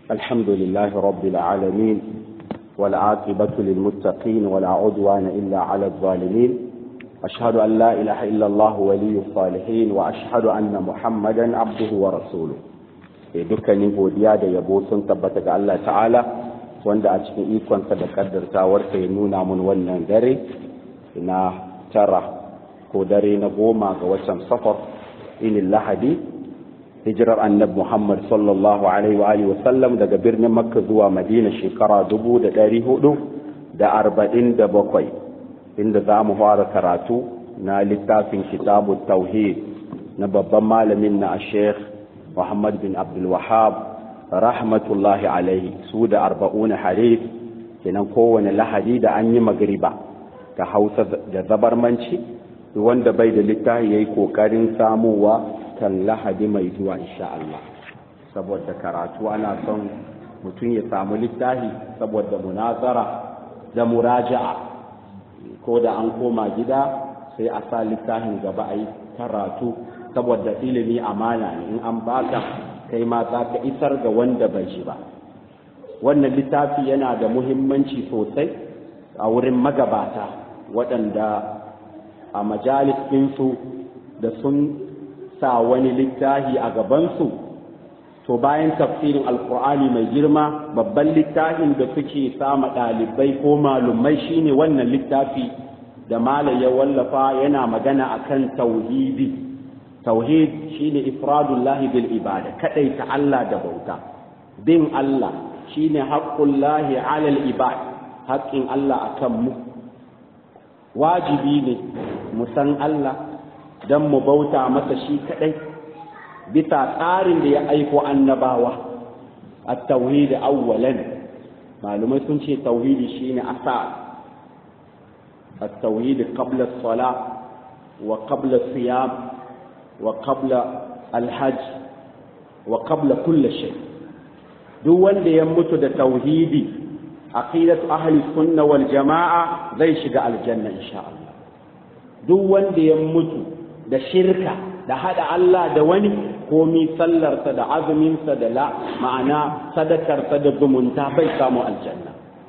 الحمد لله رب العالمين والعاقبة للمتقين ولا عدوان إلا على الظالمين أشهد أن لا إله إلا الله ولي الصالحين وأشهد أن محمدا عبده ورسوله dukkanin godiya da yabo sun tabbata ga Allah ta'ala wanda a cikin ikonsa da kaddartawarsa ya nuna mun wannan dare na tara ko dare na goma ga watan safar inin lahadi hijirar annab muhammad sallallahu alaihi wa alihi wasallam daga birnin makka zuwa madina shekara dubu da ɗari hudu da arba'in da bakwai inda za mu fara karatu na littafin kitabu tauhid na babban malamin na sheikh muhammad bin abdulwahab rahmatullahi alaihi su da arba'una harif kenan kowane lahadi da an yi magriba ta hausa da zabarmanci wanda bai da littafi ya yi ƙoƙarin samuwa kan lahadi mai zuwa insha Allah saboda karatu ana son mutum ya samu littafi saboda munazara da muraja'a ko da an koma gida sai a sa littafin gaba a yi karatu saboda ilimi amana ne in an baka kai ma za ka isar ga wanda bai shi ba wannan littafi yana da muhimmanci sosai a wurin magabata waɗanda a majalis ɗinsu da sun sa wani littafi a gabansu to bayan tafsirin alkur'ani mai girma babban littafin da suke sama ɗalibai ko malumai shine wannan littafi da malam ya wallafa yana magana akan tauhidi tauhid shine ifradullahi bil ibada kadai ta Allah da bauta bin Allah shine haqqullahi alal ibad haƙƙin Allah akan mu wajibi ne mu san Allah don mu bauta masa shi kadai bisa tsarin da ya aiko annabawa a tauhidi awwalan malumai sun ce tauhidi shine asa a tauhidi qabla sala wa qabla siyam wa qabla alhajj wa qabla kulli shay duk wanda ya mutu da tauhidi aqidatu ahli sunna wal jamaa zai shiga aljanna insha Allah duk wanda ya mutu da shirka da hada Allah da wani komi sallarsa da azuminsa da la ma'ana sadakarsa da zumunta bai samu aljanna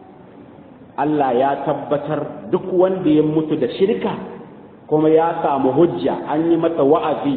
Allah ya tabbatar duk wanda ya mutu da shirka kuma ya samu hujja an yi masa wa'azi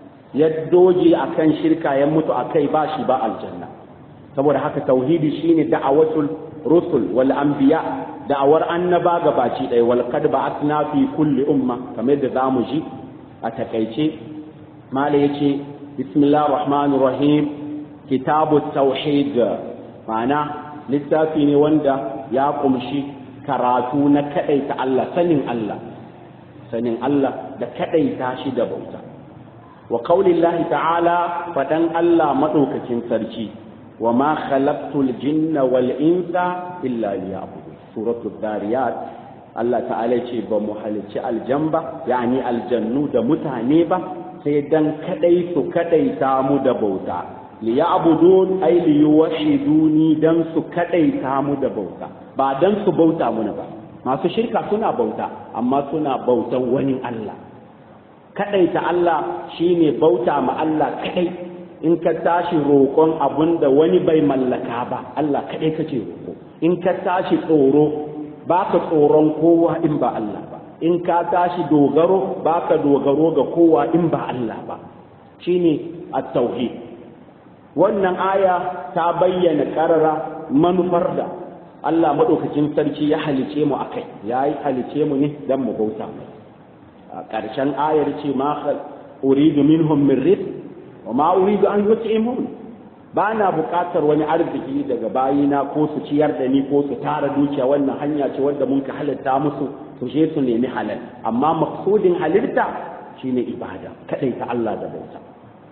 ya doje akan shirka ya mutu akai ba shi ba aljanna saboda haka tauhidi shine da'awatul rusul wal anbiya da'awar annaba gabaci ɗaya wal qad ba'athna fi kulli umma kamar da zamu ji a takaice mala yace bismillahir rahmanir rahim kitabut tauhid ma'ana littafi ne wanda ya kumshi karatu na kadaita Allah sanin Allah sanin Allah da kadaita shi da bauta wa qaulillahi ta'ala fadan Allah madaukakin sarki wa ma khalaqtul jinna wal insa illa liya'budun suratul dariyat Allah ta'ala ce ba mu halicci aljamba yani aljannu da mutane ba sai dan kadai su kadai mu da bauta li ya'budun ay li yuwahiduni dan su kadai mu da bauta ba dan su bauta muna ba masu shirka suna bauta amma suna bautan wani Allah kadaita Allah shine bauta ma Allah kadai in ka tashi roƙon abun da wani bai mallaka ba Allah kadai kace roƙo in ka tashi tsoro ba ka tsoron kowa in ba Allah ba in ka tashi dogaro ba ka dogaro ga kowa in ba Allah ba shine at-tauhid wannan aya ta bayyana karara manufar da Allah madaukakin sarki ya halice mu akai yayi halice mu ne dan mu bauta mai a ƙarshen ayar ce ma uridu minhum min rizq wa ma uridu an yut'imun ba na buƙatar wani arziki daga bayina ko su ciyar da ni ko su tara dukiya wannan hanya ce wanda mun ka halitta musu su je su nemi halal amma maqsudin halitta shine ibada kadai ta Allah da bauta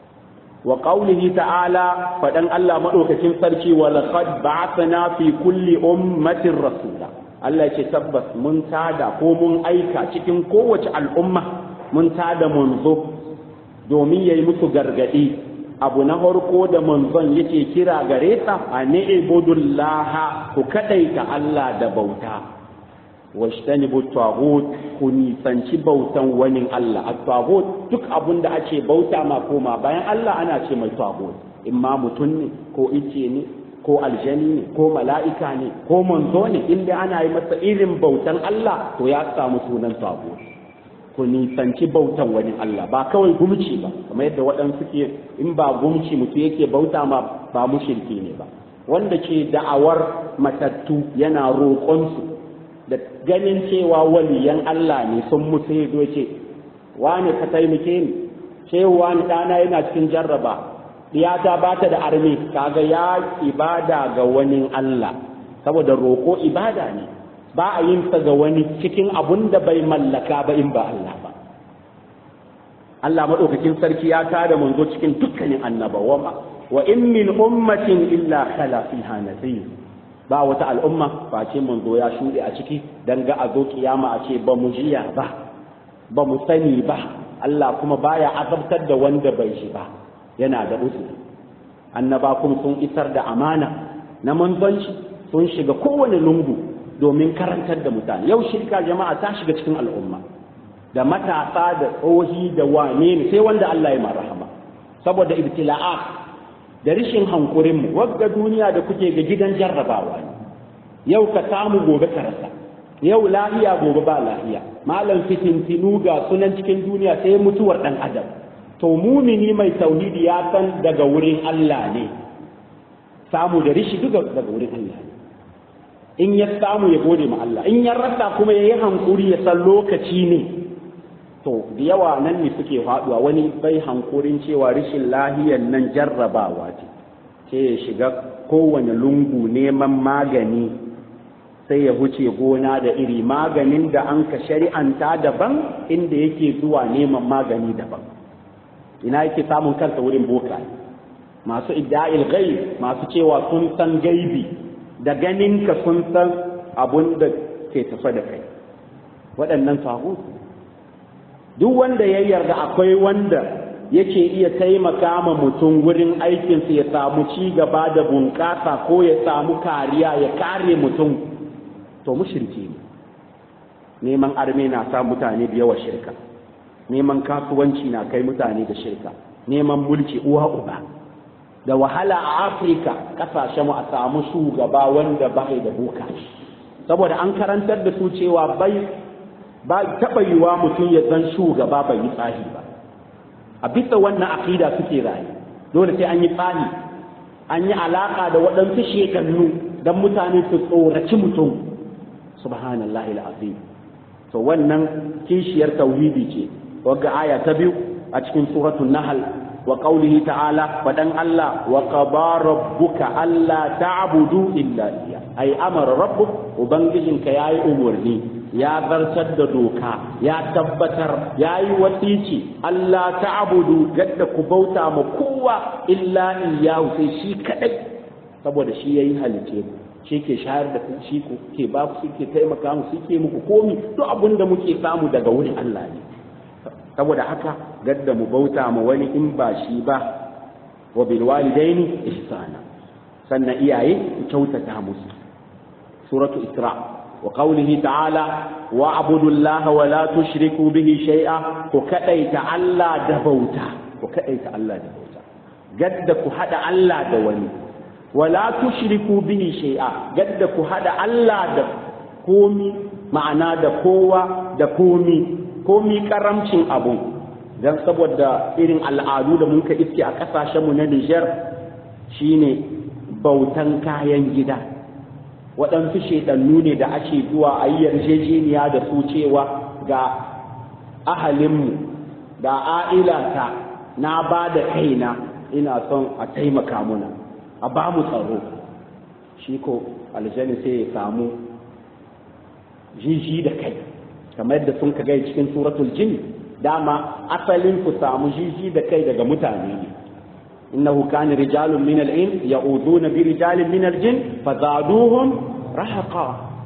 wa qawlihi ta'ala fadan Allah madaukakin sarki wa laqad ba'athna fi kulli ummatin rasula Allah ce tabbas mun tada ko mun aika cikin kowace al'umma mun tada munzo domin yayi musu gargadi abu na farko da manzon yake kira gare sa a ni'budullaha ku kadaita Allah da bauta washtanibu taghut ku nisanci bautan wani Allah at-taghut duk abun da ake bauta ma koma bayan Allah ana ce mai taghut imma mutum ne ko ice ne ko aljani ne ko mala'ika ne ko manzo ne inda ana yi masa irin bautan Allah to ya samu sunan sabo ku nisanci bautan wani Allah ba kawai gumci ba kamar yadda waɗansu ke in ba gumci mutum yake bauta ma ba mushirki ne ba wanda ke da'awar matattu yana roƙonsu da ganin cewa waliyan Allah ne sun mutu ya zo ce wani ka taimake ni cewa wani ɗana yana cikin jarraba diyata ba ta da armi kaga ya ibada ga wani Allah saboda roƙo ibada ne ba a yin sa ga wani cikin abun da bai mallaka ba in ba Allah ba Allah madaukakin sarki ya tada manzo cikin dukkanin annabawa wa in min ummatin illa khala fiha nadhir ba wata al'umma face manzo ya shuɗe a ciki dan ga a zo kiyama a ce ba mu jiya ba ba mu sani ba Allah kuma baya azabtar da wanda bai shi ba yana da uzuri annaba kuma sun isar da amana na manzanci sun shiga kowane lungu domin karantar da mutane yau shirka jama'a ta shiga cikin al'umma da matasa da tsohi da wane ne sai wanda Allah ya marhama saboda ibtila'a da rishin hankurin mu wagga duniya da kuke ga gidan jarrabawa ne yau ka samu gobe ka rasa yau lahiya gobe ba lahiya malam fitintinu ga sunan cikin duniya sai mutuwar dan adam to mumini mai tauhidi ya san daga wurin Allah ne samu da rishi duka daga wurin Allah ne in ya samu ya gode ma Allah in ya rasa kuma ya yi hankuri ya san lokaci ne to da yawa nan ne suke faduwa wani bai hankurin cewa rishin lahiyan nan jarrabawa ce ce ya shiga kowane lungu neman magani sai ya huce gona da iri maganin da an ka shari'anta daban inda yake zuwa neman magani daban ina yake samun kansa wurin boka masu idda'il ghaib masu cewa sun san gaibi da ganin ka sun san abun da ke tafa da kai waɗannan sahu duk wanda ya yarda akwai wanda yake iya taimaka ma mutum wurin aikinsa ya samu ci gaba da bunƙasa ko ya samu kariya ya kare mutum to mushriki ne neman arme na sa mutane da yawa shirka neman kasuwanci na kai mutane da shirka neman mulki uwa uba da wahala a afirka kasashe mu a samu shugaba wanda ba da boka saboda an karantar da su cewa bai ba taɓa yiwa mutum ya zan shugaba bai yi tsari ba a bisa wannan akida suke rayu dole sai an yi tsari an yi alaka da waɗansu shekannu don mutane su tsoraci mutum subhanallahi al'azim to wannan kishiyar tauhidi ce wagga aya ta biyu a cikin suratul nahl wa qawlihi ta'ala fadan Allah wa qada rabbuka alla ta'budu illa iya ai amara rabbuk ubangijinka yayi umurni ya zartar da doka ya tabbatar yayi wasici Allah ta'budu gadda ku bauta ma kowa illa iyahu sai shi kadai saboda shi yayi halice ku shi ke shayar da shi ku ke ba ku shi ke taimaka mu shi ke muku komi duk abin da muke samu daga wurin Allah ne saboda haka gadda mu bauta ma wani in ba shi ba wa bil walidaini ihsana sannan iyaye ku kyautata musu suratu isra wa qawlihi ta'ala wa abudullaha wa la tushriku bihi shay'a ku kadaita Allah da bauta ku kadaita Allah da bauta gadda ku hada Allah da wani wala tushriku bihi shay'a gadda ku hada Allah da komi ma'ana da kowa da komi komi karamcin abu dan saboda irin al'adu da muka iske a kasashen mu na Niger shine bautan kayan gida waɗansu shedannu ne da ake zuwa a yi yarjejeniya da su cewa ga ahalinmu da a'ilata na ba da kaina ina son a taimaka muna a ba mu tsaro shi ko aljani sai ya samu jiji da kai kamar yadda sun kaga cikin suratul jin dama asalin ku samu jiji da kai daga mutane ne innahu kana rijalun min al-in ya'uduna bi rijalin min al-jin fazaduhum rahaqa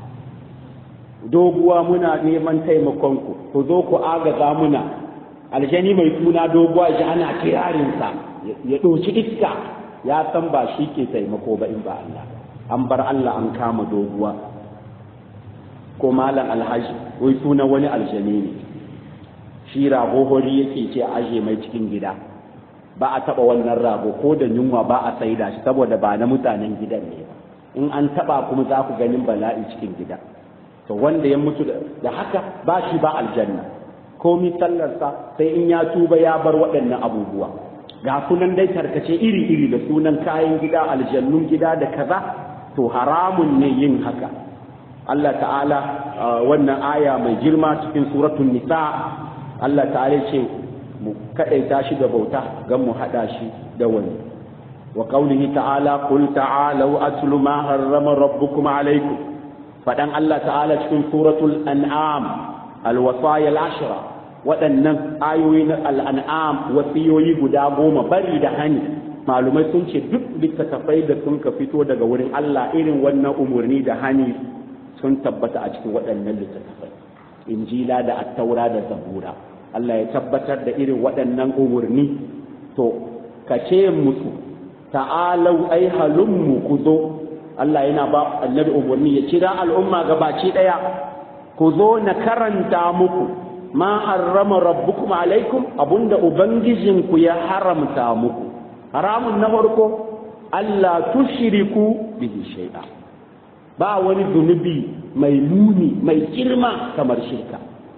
doguwa muna neman taimakon ku ku zo ku agaza muna aljani mai suna doguwa ji ana kirarinsa ya ɗauki iska ya san ba shi ke taimako ba in ba Allah an bar Allah an kama doguwa ko malam alhaji wai suna wani aljani ne shi rahohori yake ce aje mai cikin gida ba a taba wannan rago ko da yunwa ba a saida shi saboda ba na mutanen gidan ne ba in an taba kuma za ku ganin bala'i cikin gida to wanda ya mutu da haka ba shi ba aljanna komi sallarsa sai in ya tuba ya bar waɗannan abubuwa ga sunan dai tarkace iri-iri da sunan kayan gida aljannun gida da kaza to haramun ne yin haka Allah ta'ala wannan aya mai girma cikin suratul nisa Allah ta'ala ce mu kadaita shi da bauta gan mu hada shi da wani wa qaulihi ta'ala qul ta'alu atlu ma harrama rabbukum alaykum fadan Allah ta'ala cikin suratul an'am alwasaya al-ashra waɗannan ayoyi na al'an'am wasiyoyi guda goma bari da hani malumai sun ce duk littattafai da sun ka fito daga wurin Allah irin wannan umarni da hani sun tabbata a cikin waɗannan littattafai injila da attaura da zabura Allah ya tabbatar da irin waɗannan umarni to ka ce musu ta'alau ai halummu ku zo Allah yana ba annabi umarni ya kira al'umma gabaci ɗaya ku zo na karanta muku ma harrama rabbukum alaikum abunda ubangijinku ya haramta muku haramun na farko Allah tushriku bihi shay'a ba wani zunubi mai muni mai girma kamar shirka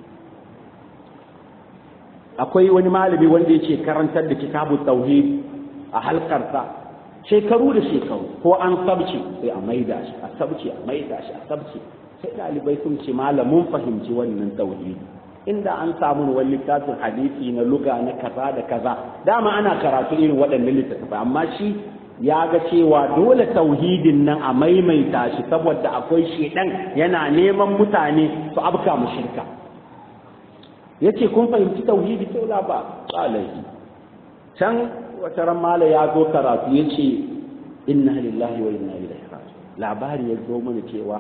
akwai wani malami wanda yake karantar da kitabu tauhid a halkarsa shekaru da shekaru ko an sabce sai a maida shi a sabce a maida shi a sabce sai dalibai sun ce malamin fahimci wannan tauhidi inda an samu wani littafin hadisi na luga na kaza da kaza dama ana karatu irin waɗannan littattafai amma shi ya ga cewa dole tauhidin nan a maimaita shi saboda akwai shedan yana neman mutane su abka mu shirka yace kun fahimci tauhidi sai la ba alaihi can wata ran mala ya zo karatu yace inna lillahi wa inna ilaihi raji'un labari ya zo mana cewa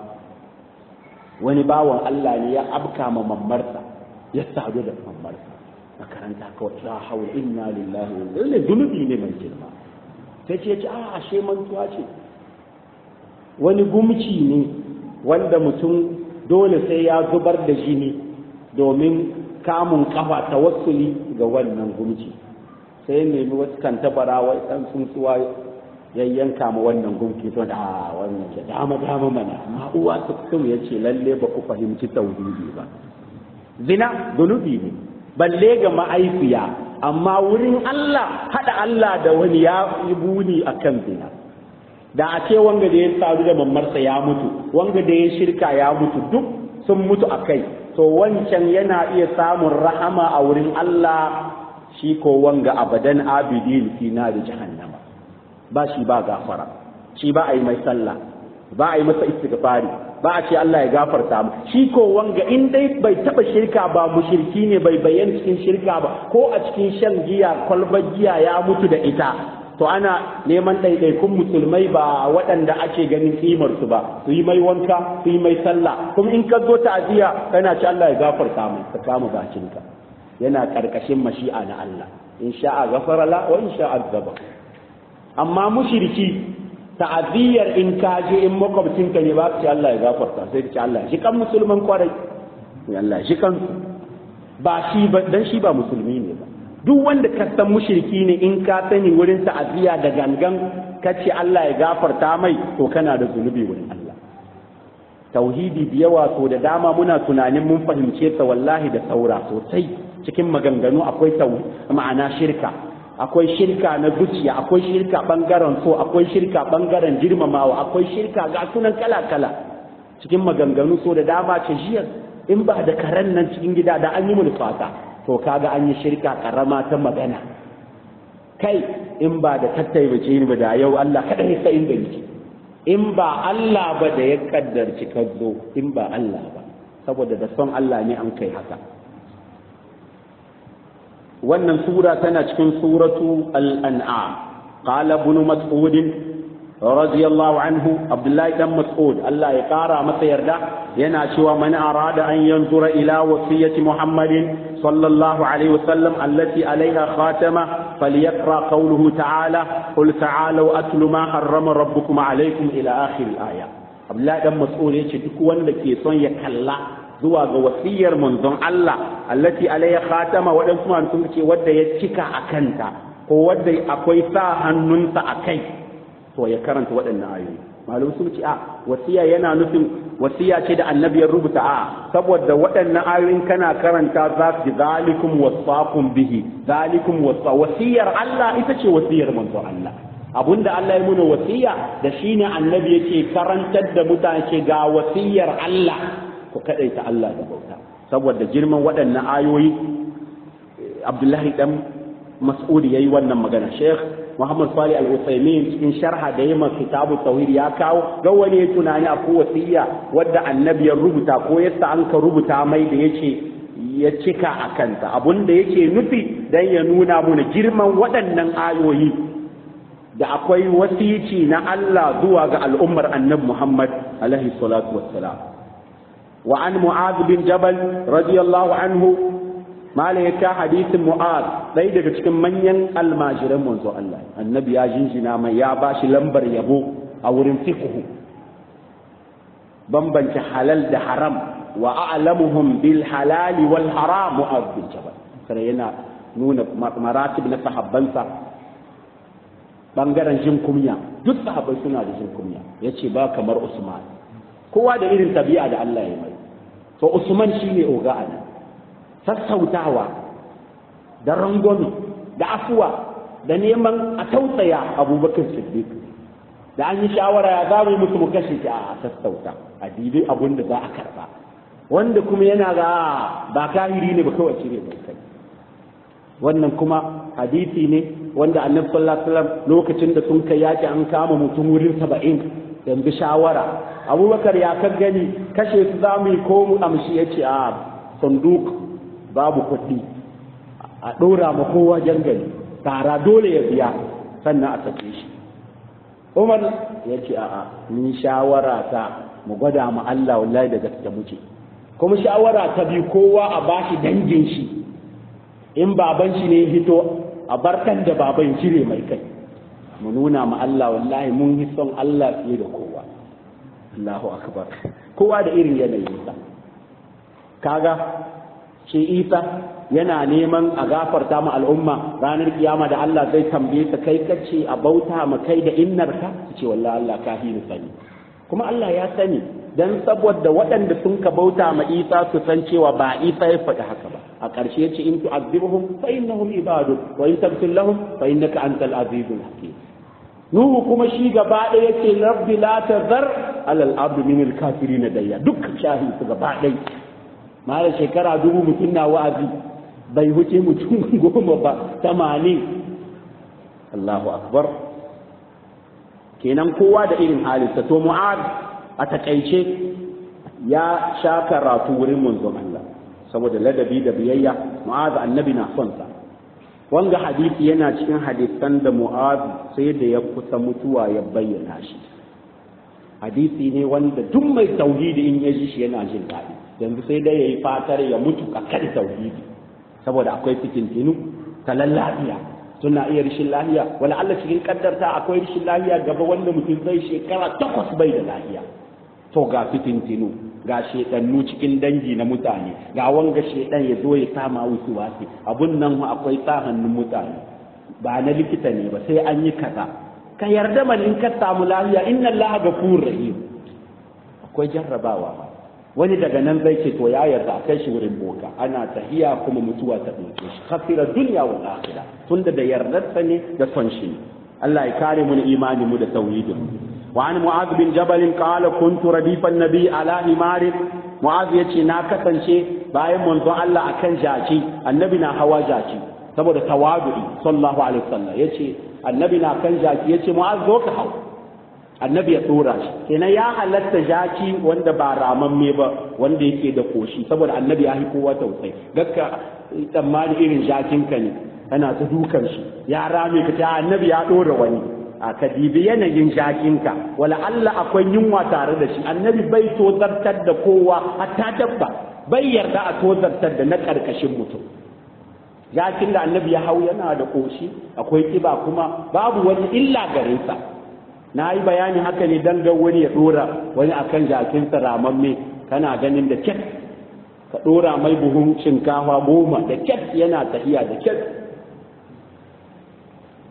wani bawan Allah ne ya abka ma mammarsa ya sadu da mammarsa makaranta kawai la haula inna lillahi wa inna ilaihi zunubi ne mai girma sai ce ce a ashe mantuwa ce wani gumci ne wanda mutum dole sai ya zubar da jini domin kamun kafa tawassuli ga wannan gumci sai ya nemi wasu kan tabara wai dan tsuntsuwa ya yanka ma wannan gumki to da wannan ya dama dama mana amma uwa ta kusum ya ce lalle ba ku fahimci tauhidi ba zina zunubi ne balle ga ma'aifiya amma wurin Allah haɗa Allah da wani ya yi buni a kan zina da a ce wanga da ya sadu da mamarsa ya mutu wanga da ya shirka ya mutu duk sun mutu a kai to wancan yana iya samun rahama a wurin Allah shi ko wanga abadan abidin fi da jahannama ba shi ba gafara shi ba a yi mai sallah ba a yi masa istighfari ba a ce Allah ya gafarta mu shi ko wanga in dai bai taba shirka ba mushriki ne bai bayyana cikin shirka ba ko a cikin shan giya kwalbar giya ya mutu da ita to ana neman ɗaiɗaikun musulmai ba waɗanda ake ganin kimar su ba su yi mai wanka su yi mai sallah kuma in ka zo ta'aziyya kana ci Allah ya gafarta mu ka kama bakinka yana karkashin mashi'a na Allah in sha'a ghafara la wa in sha'a azaba amma mushriki ta'aziyyar in ka je in makwabcinka ne ba ce Allah ya gafarta sai ce Allah shi kan musulman kwarai Allah shi kan ba shi ba dan shi ba musulmi ne ba duk wanda ka san mushriki ne in ka sani wurin ta'aziyya da gangan ka ce Allah ya gafarta mai to kana da zunubi wurin Allah tauhidi da yawa so da dama muna tunanin mun fahimce ta wallahi da saura sosai cikin maganganu akwai ma'ana shirka akwai shirka na zuciya akwai shirka bangaren so akwai shirka bangaren girmamawa akwai shirka ga sunan kala-kala cikin maganganu so da dama ce jiya in ba da karen nan cikin gida da an yi mun fata to kaga an yi shirka karama ta magana kai in ba da tattaibace ni ba da yau Allah kada ya sai inda yake in ba Allah ba da ya kaddarci ka zo in ba Allah ba saboda da son Allah ne an kai haka wannan sura tana cikin suratu al-an'am qala ibn mas'ud radiyallahu anhu abdullahi dan mas'ud Allah ya kara masa yarda yana cewa man arada an yanzura ila wasiyati muhammadin sallallahu alaihi wasallam allati alaiha khatama falyaqra qawluhu ta'ala qul ta'alu atlu ma harrama rabbukum alaykum ila akhir al-aya abdullahi dan mas'ud yace duk wanda ke son ya kalla zuwa ga wasiyar manzon Allah allati alayya khatama waɗansu man sun ce wadda ya cika a kanta ko wanda akwai sa hannunsa a kai to ya karanta waɗannan ayoyi malum sun ce a wasiya yana nufin wasiya ce da annabi ya rubuta a saboda waɗannan ayoyin kana karanta za su ji zalikum wasaqum bihi zalikum wasa wasiyar Allah ita ce wasiyar manzo Allah abunda Allah ya muna wasiya da shine annabi yake karantar da mutane ce ga wasiyar Allah ku kadaita Allah da bauta saboda girman waɗannan ayoyi Abdullahi dan Mas'ud yayi wannan magana Sheikh Muhammad Salih Al-Utsaimin cikin sharha da yamma kitabu tauhid ya kawo ga wani ya tunani a wasiya wadda annabi ya rubuta ko yasa an ka rubuta mai da yace ya cika a kanta abun da yake nufi dan ya nuna mana girman waɗannan ayoyi da akwai wasici na Allah zuwa ga al'ummar annabi Muhammad alaihi salatu wassalam wa an mu'adh bin jabal radiyallahu anhu mala ya ka hadisin mu'ad ɗaya daga cikin manyan almajiran manzo Allah annabi ya jinjina mai ya ba shi lambar yabo a wurin fiqhu bambance halal da haram wa a'lamuhum bil halal wal haram mu'ad bin jabal sai yana nuna maratib na sahabbansa bangaren jin kunya duk sahabbai suna da jin kunya yace ba kamar Usman kowa da irin tabi'a da Allah ya mai to Usman shine oga a nan sassautawa da rangwami da afuwa da neman a tausaya abubakar siddiq da an yi shawara ya za mu yi musu mu kashe shi a sassauta a dibi abun da za a karba wanda kuma yana ga ba kahiri ne ba kawai cire mai kai wannan kuma hadisi ne wanda annabi sallallahu alaihi wasallam lokacin da sun kai yaki an kama mutum wurin saba'in yanzu shawara abubakar ya kan gani kashe su za mu yi ko mu amshi ya ce a sanduk babu kuɗi a ɗora ma kowa jangali tara dole ya biya sannan a sake shi umar ya ce a'a ni shawara ta mu gwada ma Allah wallahi da gaske muke kuma shawara ta bi kowa a bashi dangin shi in baban shi ne hito a barkan da baban cire mai kai mu nuna ma Allah wallahi mun yi son Allah fiye da kowa Allahu akbar kowa da irin yanayinsa kaga shi isa yana neman a gafarta ma al'umma ranar kiyama da Allah zai tambaye ka kai kace a bauta ma kai da innarka ce wallahi Allah ka hini sani kuma Allah ya sani dan saboda waɗanda sun ka bauta ma Isa su san cewa ba Isa ya faɗi haka ba a ƙarshe yace in tu'azzibuhum fa innahum ibadu wa in taghfir lahum fa innaka antal azizul hakim Nuhu kuma shi gaba ɗaya yace rabbi la tazar alal ardi min al kafirin dayya duk shahi su gaba ɗaya mara shekara dubu mutum na wa'azi bai wuce mutum goma ba tamanin Allahu akbar kenan kowa da irin halinsa to mu'ad a takaice ya sha karatu wurin manzon Allah saboda ladabi da biyayya mu'ad annabi na son sa wanga hadisi yana cikin hadisan da mu'ad sai da ya kusa mutuwa ya bayyana shi hadisi ne wanda duk mai tauhidi in ya ji shi yana jin daɗi yanzu sai dai ya yi fatar ya mutu a kan tauhidi saboda akwai fitintinu talan lafiya suna iya rishin lafiya wala Allah cikin kaddarta akwai rishin lafiya gaba wanda mutum zai shekara takwas bai da lafiya to ga fitintinu ga shedannu cikin dangi na mutane ga wanga shedan ya zo ya kama wasu wasi abun nan akwai sa hannun mutane ba na likita ne ba sai an yi kaza ka yarda man in ka samu lafiya inna Allah gafurur rahim akwai jarrabawa ba wani daga nan zai ce to ya yarda a kai shi wurin boka ana tahiya kuma mutuwa ta ɗauke shi khasira dunya wal akhirah tunda da yardarsa ne da son shi ne Allah ya kare mu imani mu da tauhidin wa an mu'adh bin jabal qala kuntu radifan nabi ala himar mu'adh yace na kasance bayan manzon Allah akan jaki annabi na hawa jaki saboda tawadu'i sallallahu alaihi wasallam yace annabi na kan jaki yace mu'adh zo ka hau annabi ya tsora shi kenan ya halatta jaki wanda ba ramamme ba wanda yake da koshi saboda annabi ya yi kowa tausayi gakka tsammani irin jakinka ne kana ta dukan shi ya rame ka ta annabi ya dora wani a ka dibi yanayin jakinka wala Allah akwai yunwa tare da shi annabi bai tozartar da kowa hatta dabba bai yarda a tozartar da na karkashin mutum jakin da annabi ya hau yana da koshi akwai kiba kuma babu wani illa gare sa na yi bayani haka ne dan ga wani ya dora wani akan jakinsa ramamme kana ganin da kyat ka dora mai buhun shinkafa goma da kyat yana tafiya da kyat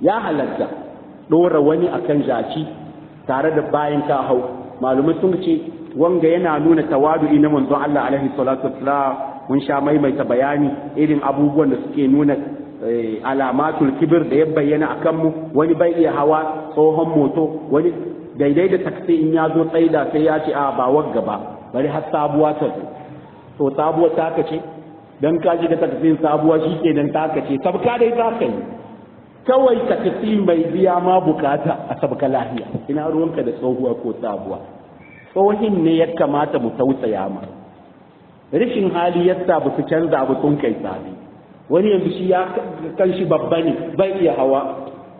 ya halatta ɗora wani akan jaki tare da bayan ka hau malumai sun ce wanga yana nuna tawadu'i na manzon Allah alaihi salatu wassalam mun sha maimaita bayani irin abubuwan da suke nuna alamatul kibir da ya bayyana akan mu wani bai iya hawa tsohon moto wani daidai da taksi in ya zo tsaida sai ya ce a ba wagga ba bari har sabuwa ta zo to sabuwa ta ce dan ka ji da taksin sabuwa shi ke dan ta ce sabka dai za ka yi kawai taksi mai biya ma bukata a sabka lahiya ina ruwanka da tsohuwa ko sabuwa tsohin ne ya kamata mu tausaya ma rashin hali yasa ba su canza abu sun kai sabi wani yanzu shi ya kan shi babba ne bai iya hawa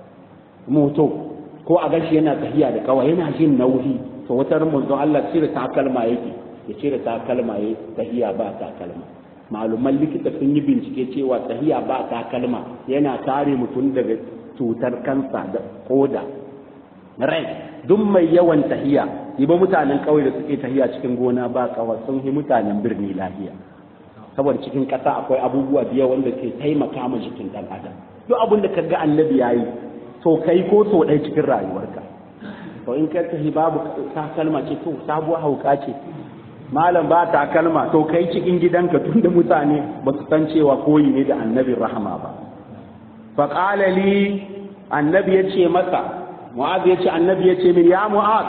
moto ko a gashi yana tafiya da kawai yana jin nauyi to wata manzon Allah cire takalma yake ya cire takalma ya tahiya ba takalma maluman likita sun yi bincike cewa tahiya ba takalma yana kare mutum daga cutar kansa da koda rai duk mai yawan tahiya ba mutanen kauye da suke tahiya cikin gona ba kawai sun yi mutanen birni lafiya saboda cikin ƙasa akwai abubuwa biya wanda ke taimaka ma jikin ɗan adam duk abin da kaga annabi yayi to kai ko so ɗaya cikin rayuwarka to in ka tafi babu takalma ce to sabuwar hauka ce malam ba takalma to kai cikin gidanka tunda mutane ba su san cewa koyi ne da annabin rahama ba fa qala li annabi yace masa mu'az yace annabi yace min ya mu'az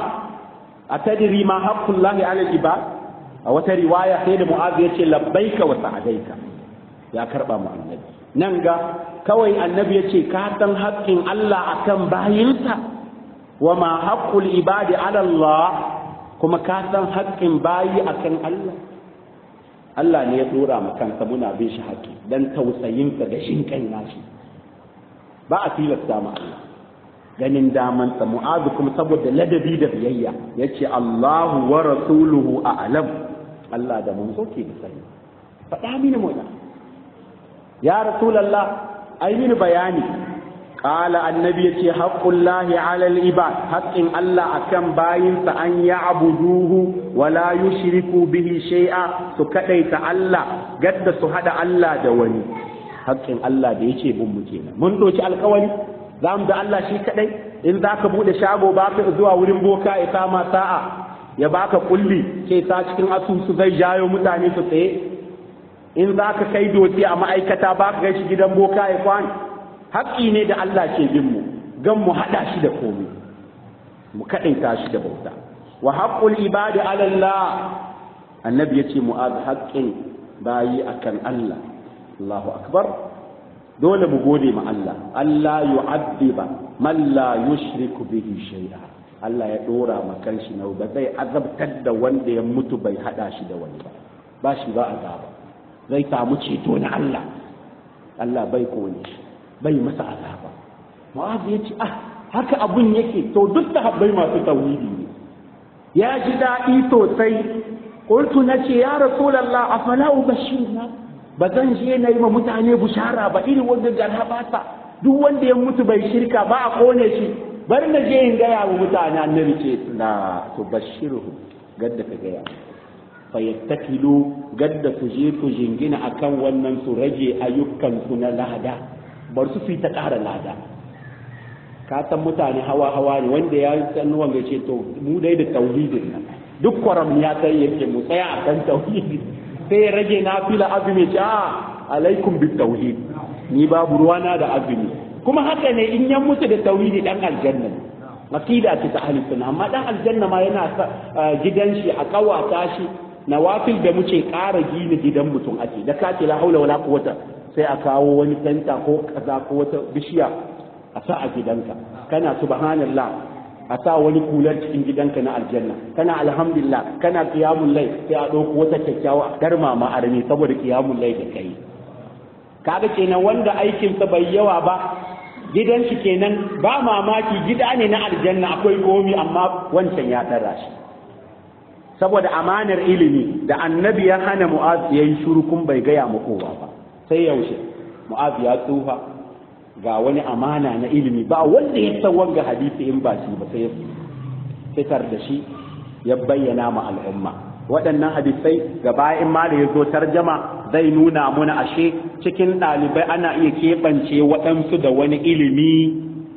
atadri ma haqqullahi 'ala al-ibad a wata riwaya sai da mu'az yace labbaika wa sa'adaika ya karba mu annabi nan ga kawai annabi yace ka san haƙƙin Allah akan bayinsa wa ma haqqul ibadi 'ala Allah kuma ka san haƙƙin bayi akan Allah Allah ne ya dora mu kansa muna bin shi haƙƙi dan tausayin ka da shin kai nashi ba a tilasta mu Allah ganin daman sa mu'azu kuma saboda ladabi da biyayya yace Allahu wa rasuluhu a'lam Allah da mun so ke da sani faɗa mini mu ya rasulullah ai mini bayani قال النبي يتي حق الله على العباد حق الله أكم باين أن يعبدوه ولا يشركوا به شيئا سكديت الله قد سهد الله دواني حق الله da yake bin mu kenan mun doki alkawari za mu da Allah shi kadai in za ka bude shago ba ka zuwa wurin boka ya kama sa'a ya baka kulli sai ta cikin asusu zai jayo mutane su tsaye in za ka kai doki a ma'aikata ba ka gaishe gidan boka ya kwani haƙƙi ne da Allah ke bin mu gan mu haɗa shi da komai mu kaɗaita shi da bauta wa haƙƙul ibadi ala Allah annabi yace mu'az haƙƙin bayi akan Allah Allahu akbar dole mu gode ma Allah Allah yu'addiba man la yushriku bihi shay'a Allah ya dora ma kanshi na ba zai azabtar da wanda ya mutu bai hada shi da wani ba ba shi ba azaba zai samu ceto na Allah Allah bai kone shi bai masa azaba mu'az ya ce ah haka abun yake to duk sahabbai masu tauhidi ne ya ji daɗi sosai qultu nace ya rasulullah afala ubashirna ba zan je na yi ma mutane bushara ba irin wanda garha ba ta duk wanda ya mutu bai shirka ba a kone shi bari na je in gaya wa mutane annabi ce la tubashshiruhu gadda ka gaya fa yattakilu gadda su je su jingina akan wannan su rage ayyukan su na lada bar su fi ta ƙara lada ka san mutane hawa hawa ne wanda ya san wanda ce to mu dai da tauhidin nan duk kwaram ya sai yake mu tsaya akan tauhidi sai ya rage na fila azumi ce a alaikum bi tauhid ni babu ruwana da azumi kuma haka ne in ya mutu da tauhidi dan aljanna aqida ce ta ahli sunna amma dan aljanna ma yana gidan shi a kawata shi nawafil da muke ƙara gina gidan mutum ake da ka ce la haula wala quwwata sai a kawo wani tanta ko kaza ko wata bishiya a sa a gidanka kana subhanallah a sa wani kular cikin gidanka na aljanna kana alhamdulillah kana qiyamul layl sai a ɗauko wata kyakkyawa darma ma arme saboda qiyamul layl da kai kaga kenan wanda aikin sa bai yawa ba gidan shi kenan ba mamaki gida ne na aljanna akwai komi amma wancan ya tara shi saboda amanar ilimi da annabi ya hana mu'az yayi shuru kun bai gaya mu kowa ba sai yaushe mu'az ya tsufa ga wani amana na ilimi ba wanda ya san wanga hadisi in ba shi ba sai fitar da shi ya bayyana ma al'umma waɗannan hadisai gaba in ma da ya zo tarjama zai nuna muna ashe cikin ɗalibai ana iya keɓance waɗansu da wani ilimi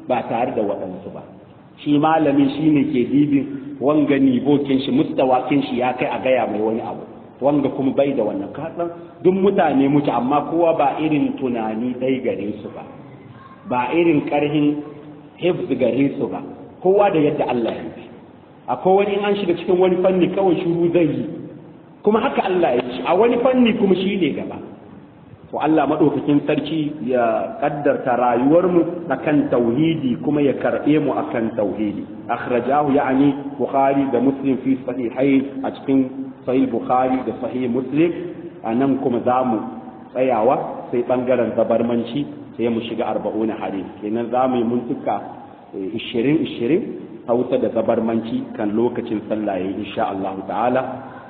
ba tare da waɗansu ba shi malami shi ne ke dibin wanga nibokin shi mustawakin shi ya kai a gaya mai wani abu wanga kuma bai da wannan kasan duk mutane mutu amma kowa ba irin tunani dai gare su ba ba irin karhin hifz gare su ba kowa da yadda Allah ya yi akwai wani in an shiga cikin wani fanni kawai shuru zai yi kuma haka Allah ya yi a wani fanni kuma shi ne gaba to Allah madaukakin sarki ya kaddarta rayuwarmu akan tauhidi kuma ya karbe mu akan tauhidi akhrajahu ya'ni bukhari da muslim fi sahihain a cikin sahih bukhari da sahih muslim anan kuma zamu tsayawa sai bangaren zabarmanci sai mu shiga arba'una hadith kenan zamu yi muntuka 20 20 hausa da zabarmanci kan lokacin sallah insha Allah ta'ala